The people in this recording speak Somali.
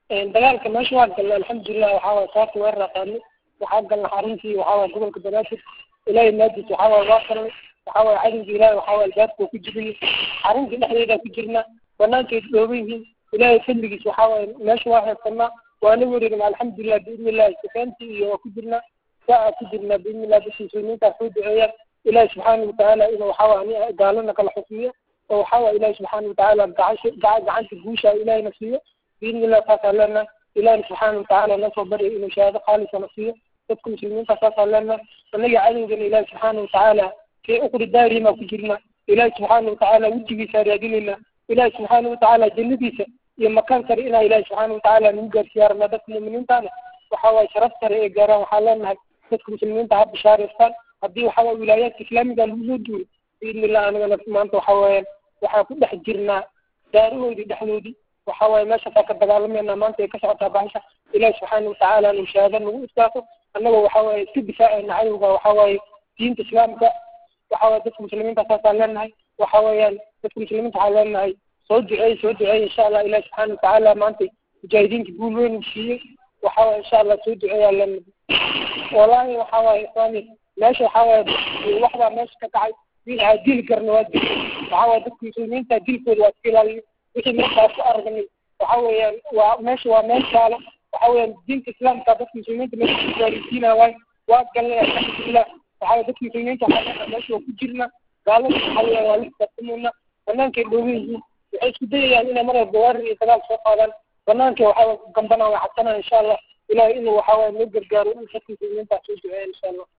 dagaalka meesha waa galnay alxamdulilah waxaa waye saarta weerar qaadnay waxaa galnay xaruntii waxaa waye gobolka banaadir ilaahay maadiis waxaa waye waa galnay waxaa waye cadowga ilaahay waxaa waye albaabka ku jirnay xaruntii dhexdeeda ku jirna banaankeed dhooban yihiin ilaahay fadligiis waxaa waye meesha waa heesanaa waana wareegna alxamdulilah biidni illahi sifeentii iyo waa ku jirna saa ku jirna biidni illah dadka muslimiinta soo duceeyaan ilaahi subxaana watacaala inuu waxaa waye gaalana kala xukumiyo oo waxaa waye ilaahi subxaana watacaala gacansha gacanta guusha ilaahayna siiyo biidni illah saasaan leenahay ilaahi subxaana watacaala nasoo barya inuu shahaado khaalisana siiyo dadka muslimiinta saasaan leenahay annaga cadowgana ilaahi subxaana watacaala fii uqri daarihima ku jirna ilaahi subxaana watacaala wejigiisa raadinayna ilaahi subxaana watacaala jannadiisa iyo makaan sare inaa ilaahi subxaana watacaala nagu gaarsiiya rabnaa dadka mu'miniintaana waxaa waaye sharaf sare ee gaaraan waxaa leenahay dadka muslimiinta ha bishaareystaan haddii waxaa waye wilaayaadka islaamiga lagu soo duulay biidni illah anigana maanta waxaa weeyaan waxaan ku dhex jirnaa daarahoodii dhexdoodii waxaa waaye meeshaasaa ka dagaalamayna maanta ay ka socotaa bahasha ilaahi subxaana watacaala anu shahaado nagu istaafo annagoo waxaa waaye iska difaacayna cadowga waxaa waaye diinta islaamka waxaa waaye dadka muslimiinta saasaan leenahay waxa weeyaan dadka muslimiinta waxaan leenahay soo duceey soo duceey insha allah ilahi subxaana watacaala maanta mujaahidiinta guul weyn siiyey waxa waye insha allah soo duceeyaa leenahay wallaahi waxa waaye ikhwaani meesha waxaa waaye waxbaa meesha ka kacay wixii dili karna waa dil waxaa waaye dadka muslimiinta dilkooda waa iska ilaaliyo wixii meeshaas ku aragnay waxa weeyaan waa meesha waa meel gaalo waxa weeyaan diinta islaamka dadka muslimiinta meesha ku gaarisiinaya waay waa galnay alxamdulilah waxa waye dadka muslimiinta waxaa meesha waa ku jirna gaalada waxa weeyaan waa la xisaabtamayna banaankay dhoogan yihiin waxay isku dayayaan inay mar walba weerar iyo dagaal soo qaadaan banaanka waxaa waye gambana waa xasanaa insha allah ilahay inuu waxaa waye noo gargaaro in dadka muslimiinta soo duceeya insha allah